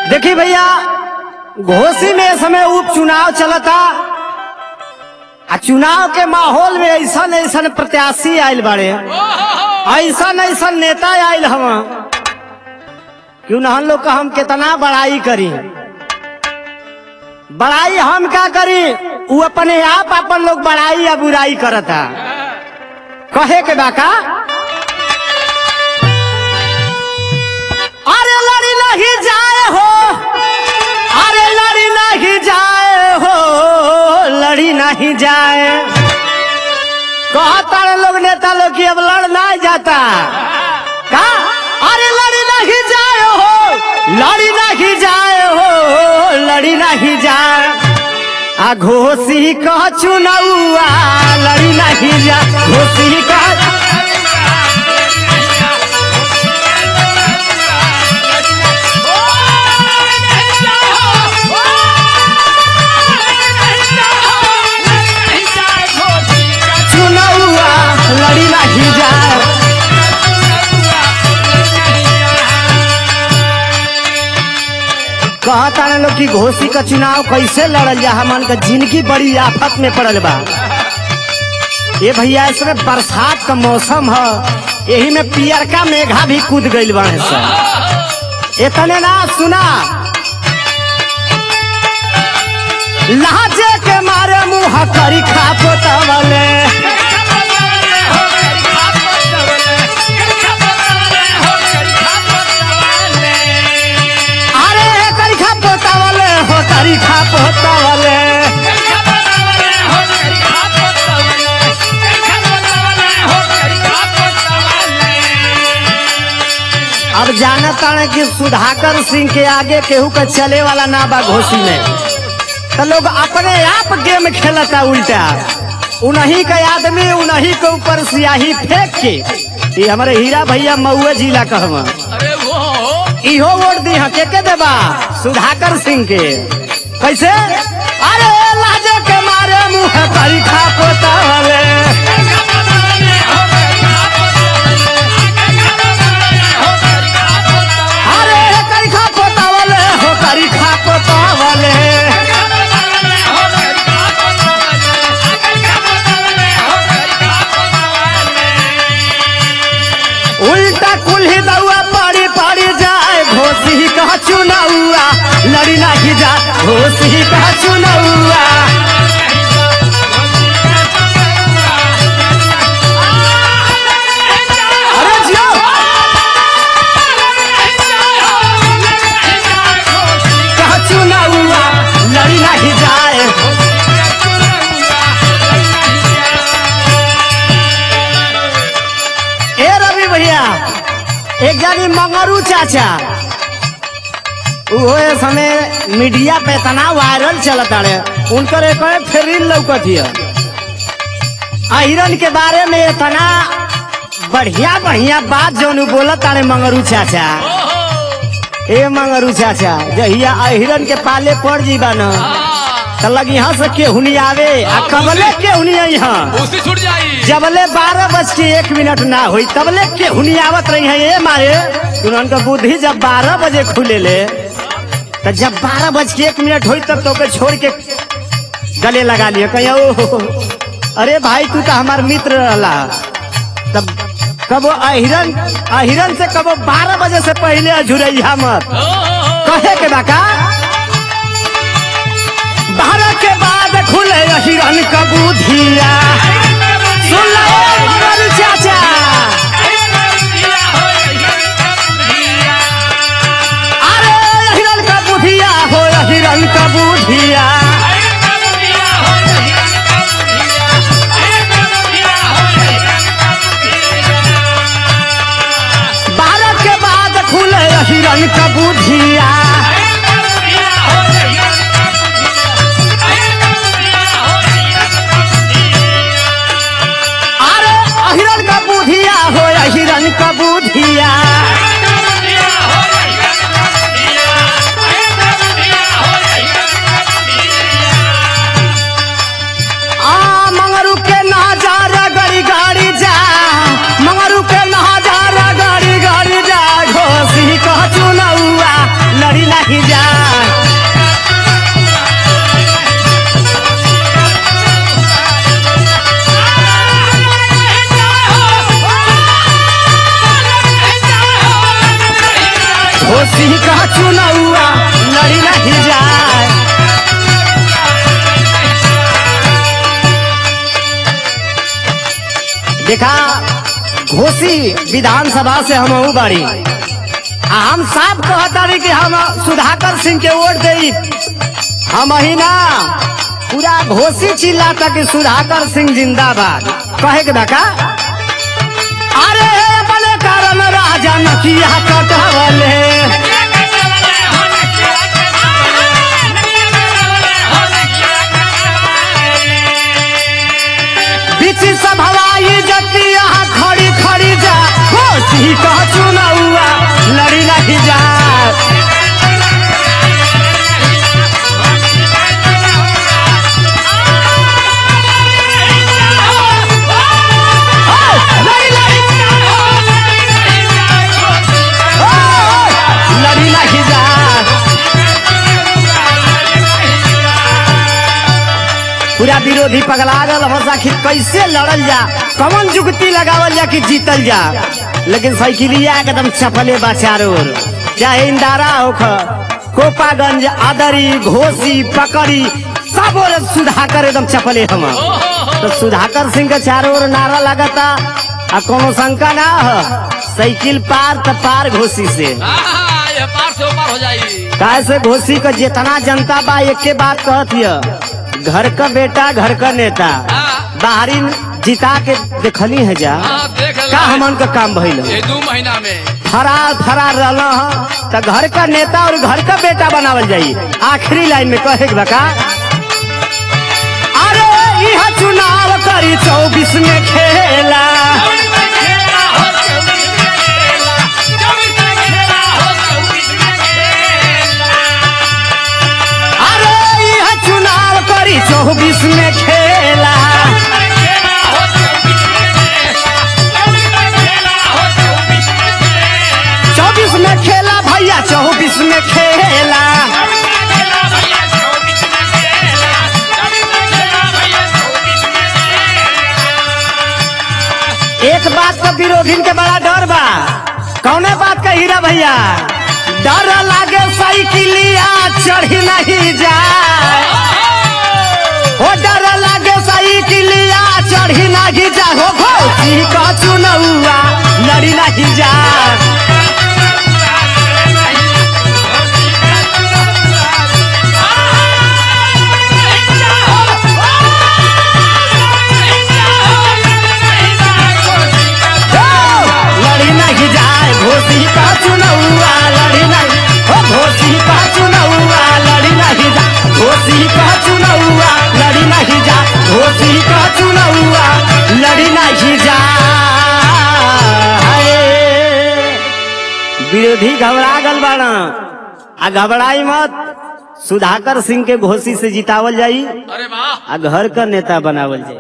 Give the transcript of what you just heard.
देखी भैया घोसी में इस समय उपचुनाव चलता आ चुनाव के माहौल में ऐसा ऐसा प्रत्याशी आयल बाड़े ऐसा ऐसा नेता आयल हम क्यों ना हम लोग का हम कितना बड़ाई करी बड़ाई हम क्या करी वो अपने आप अपन लोग बड़ाई या बुराई करता कहे के बाका अरे लड़ी नहीं जाए हो अरे लड़ी नहीं जाए हो लड़ी नहीं जाए कहता रे लोग नेता लोग की अब लड़ नहीं जाता का अरे लड़ी नहीं जाए हो लड़ी नहीं जाए हो लड़ी नहीं जाए आ घोसी कह चुनौआ लड़ी नहीं जा घोसी कह चुनौआ लड़ी नहीं जाए कहता ना लोग कि घोसी का चुनाव कैसे लड़ल जा हमन का जिंदगी बड़ी आफत में पड़ल बा ये भैया इसमें बरसात का मौसम है यही में पियरका मेघा भी कूद गइल बा सब इतने ना सुना लाजे के मारे मुंह करी खा पोतवले अरे करी खा पोतवले हो करी खा पोतवले अब जानत ताने कि सुधाकर सिंह के आगे केहू का चले वाला ना बा घोसी में तो लोग अपने आप गेम खेलता उल्टा उन्हीं का आदमी उन्हीं के ऊपर सियाही फेंक के ये हमारे हीरा भैया मऊआ जिला कहवा अरे वो इहो वोट दी के के देबा सुधाकर सिंह के कैसे अरे लाजे के मारे मुंह करी खा पोतावले अरे करी खा पोतावले हो करी खा पोतावले उल्टा कुल्ही दउआ पड़ी पड़ी जाए घोसी कह चुनौआ लड़ी नहीं जा घोसी कह चुनौआ अरे जियो कह चुनौआ लड़ी नहीं जाए ए रवि भैया एक जानी मंगरू चाचा वो ए समय मीडिया पे इतना वायरल चलता रे उनकर एक फेरिन लौकत हिय अहिरन के बारे में इतना बढ़िया बढ़िया बात जौन बोलत तारे मंगरू चाचा ए मंगरू चाचा जहिया अहिरन के पाले पड़ जीबा न त लगी यहाँ से केहुनी आवे आ कबले केहुनी यहाँ उसी छूट जाई जबले बारह बज के एक मिनट ना हुई तबले के हुनी आवत रही है ये मारे उनका बुद्धि जब बारह बजे खुले ले तो जब बारह बज के एक मिनट हुई तब तो के छोड़ के गले लगा लिए कहीं ओ अरे भाई तू तो हमार मित्र रहला तब कबो अहिरन अहिरन से कबो बारह बजे से पहले अझुरैया मत कहे के बाका बारह के बाद खुले अहिरन का बुधिया सुन लो ए मगर चाचा अरे हिरन का बुधिया हो हिरन का बुधिया बारह के बाद खुले हिरन का बुधिया अरे हिरन का बुधिया हो हिरन का बुधिया आ मंगरू के नजारा गड़ी गाड़ी जा मंगरू के नजारा गड़ी गाड़ी जा घोसी कह चुनौआ लड़ी नहीं जा देखा घोसी विधानसभा से हम बाड़ी आ हम साफ कहतारी कि हम सुधाकर सिंह के वोट दे हम ही ना पूरा घोसी चिल्लाता कि सुधाकर सिंह जिंदाबाद कहे के बका अरे अपने कारण राजा नकिया कटवले बीच सब हवाई जतिया खड़ी खड़ी जा घोसी कह चुनावा लड़ी नहीं जा लड़ी नहीं लड़ी नहीं जा पूरा विरोधी पगला गल बस आखिर कैसे लड़ल जा कौन जुगती लगावल जा कि जीतल जा लेकिन साइकिलिया एकदम चपले बा चारों ओर चाहे इंदारा होख कोपागंज आदरी घोसी पकड़ी सब ओर सुधाकर एकदम चपले हम तो सुधाकर सिंह के चारों ओर नारा लगता आ कोनो शंका ना हो साइकिल पार त पार घोसी से हाँ, यह पार से ऊपर हो जाई काहे से घोसी का जितना जनता बा एक के बात कहत हिय घर का बेटा घर का नेता हाँ। बाहरी जिता के देखली है जा हाँ, देख का ला। हमन का काम भइल ये दो महीना में फरार फरार रहल ह त घर का नेता और घर का बेटा बनावल जाई आखिरी लाइन में कहे के बका अरे यह चुनाव करी चौबीस में खेला अरे यह चुनाव करी चौबीस में खेला चौबीस में खेला भैया चौबीस में खेला एक बात का विरोधी के बड़ा डर बा कौने बात का हीरा भैया डर लागे साइकिलिया चढ़ी नहीं जाए ओ डर लागे साइकिलिया चढ़ी नहीं जा हो घोसी का चुनौआ लड़ी नहीं जा लड़ी नहीं जाए घोसी का चुनौआ लड़ी नहीं हो घोसी का चुनौआ लड़ी नहीं जा घोसी का चुनौआ लड़ी नहीं जा घोसी का चुनौआ लड़ी नहीं जा हाय। विरोधी घबरा गल बाड़ा आ घबराई मत सुधाकर सिंह के घोसी से जितावल जाई अरे वाह आ घर का नेता बनावल जाई